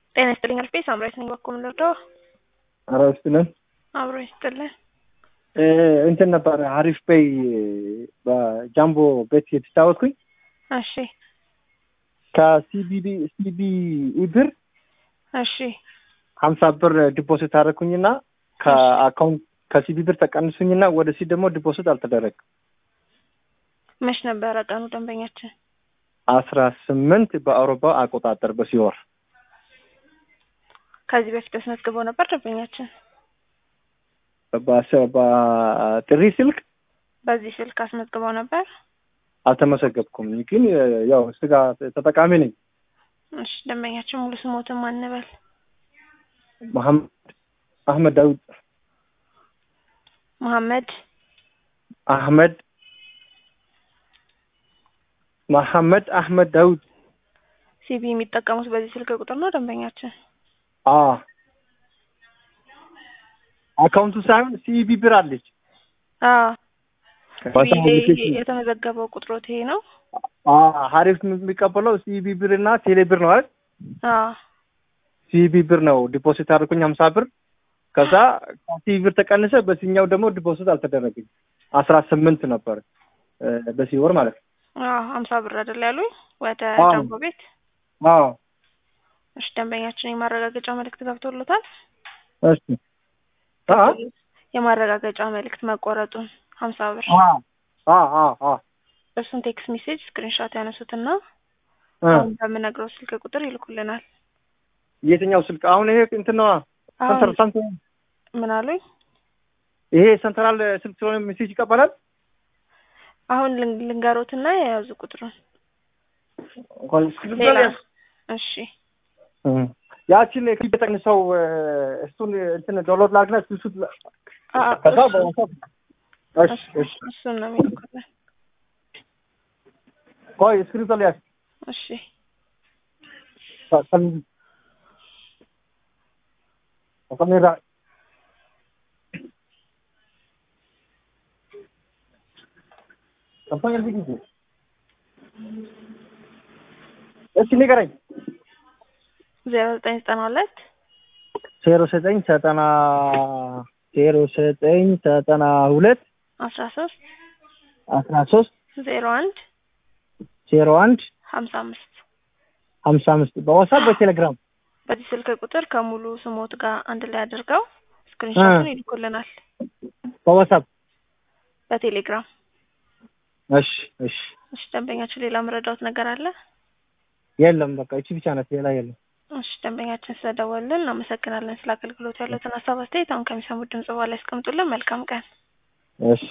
ጤና ይስጥልኝ አልፌ ሳምራዊት ነኝ። በኩል ምንደርደው ኧረ ይስጥልን። አብሮ ይስጥልን። እንትን ነበረ ሀሪፍ በይ በጃምቦ ቤት የተጫወትኩኝ እሺ ከሲቢቢ ሲቢኢ ብር እሺ ሀምሳ ብር ዲፖዚት አደረግኩኝና ከአካውንት ከሲቢ ብር ተቀንሱኝና ወደ ሲ ደግሞ ዲፖዚት አልተደረገም። መች ነበረ ቀኑ ደንበኛችን? አስራ ስምንት በአውሮፓ አቆጣጠር በሲወር ከዚህ በፊት አስመዝግበው ነበር ደንበኛችን? በ- በጥሪ ስልክ በዚህ ስልክ አስመዝግበው ነበር? አልተመሰገብኩም፣ ግን ያው ስጋ ተጠቃሚ ነኝ። እሺ ደንበኛችን ሙሉ ስሞትን ማንበል? መሐመድ አህመድ ዳውድ መሐመድ አህመድ መሐመድ አህመድ ዳውድ ሲቢ የሚጠቀሙት በዚህ ስልክ ቁጥር ነው ደንበኛችን? አ አካውንቱ ሳይሆን ሲቢ ብር አለች። አዎ በአስራ ሁለት ይሄ ሺህ የተመዘገበው ቁጥሮት ይሄ ነው? አ ሀሪፍ የሚቀበለው ሲቢ ብር እና ቴሌ ብር ነው አይደል? አዎ ሲቢ ብር ነው ዲፖዚት አድርኩኝ ሀምሳ ብር ከዛ ከሲቢ ብር ተቀንሰ በሲኛው ደግሞ ዲፖዚት አልተደረገኝ አስራ ስምንት ነበር እ በዚህ ወር ማለት ነው። አዎ ሀምሳ ብር አይደል ያሉኝ ወደ አዎ። ጃምቦ ቤት። አዎ እሺ ደንበኛችን የማረጋገጫ መልእክት ገብቶሎታል? እሺ አ የማረጋገጫ መልእክት መቆረጡን ሀምሳ ብር አ አ አ አ እሱን ቴክስት ሜሴጅ ስክሪንሾት ያነሱትና እ አሁን በምነግረው ስልክ ቁጥር ይልኩልናል። የትኛው ስልክ አሁን ይሄ እንትን ነዋ ሰንተር አሁን ሰንተር ምን አሉኝ? ይሄ ሰንትራል ስልክ ስለሆነ ሜሴጅ ይቀበላል። አሁን ልን- ልንገሮትና የያዙ ቁጥሩን እንኳን እስክሪብቶ ሌላ ላይ- እሺ እ ያችን ክሊፕ ተቀንሰው እሱን እንትን ዳውንሎድ ላድርግና እሱ አ- ከዛ እሱ- በዋትስአፕ እሺ እሺ እሱን ነው የሚልኩልን። ቆይ እስክሪብቶ ላይ ያዝ እሺ ከ- ካሜራ ከፋኝ ጊዜ እስኪ ንገረኝ። ዜሮ ዘጠኝ ዘጠና ሁለት ዜሮ ዘጠኝ ዘጠና ዜሮ ዘጠኝ ዘጠና ሁለት አስራ ሶስት አስራ ሶስት ዜሮ አንድ ዜሮ አንድ ሀምሳ አምስት ሀምሳ አምስት በዋትስአፕ በቴሌግራም በዚህ ስልክ ቁጥር ከሙሉ ስሞት ጋር አንድ ላይ አድርገው ስክሪንሾቱን እ። ይልኩልናል በዋትስአፕ በቴሌግራም። እሺ እሺ እሺ ደንበኛችን ሌላ መረዳውት ነገር አለ? የለም በቃ እቺ ብቻ ናት ሌላ የለም እሺ ደንበኛችን ስለደወልን እናመሰግናለን። ስለ አገልግሎት ያሉትን ሀሳብ አስተያየት አሁን ከሚሰሙት ድምጽ በኋላ ያስቀምጡልን። መልካም ቀን። እሺ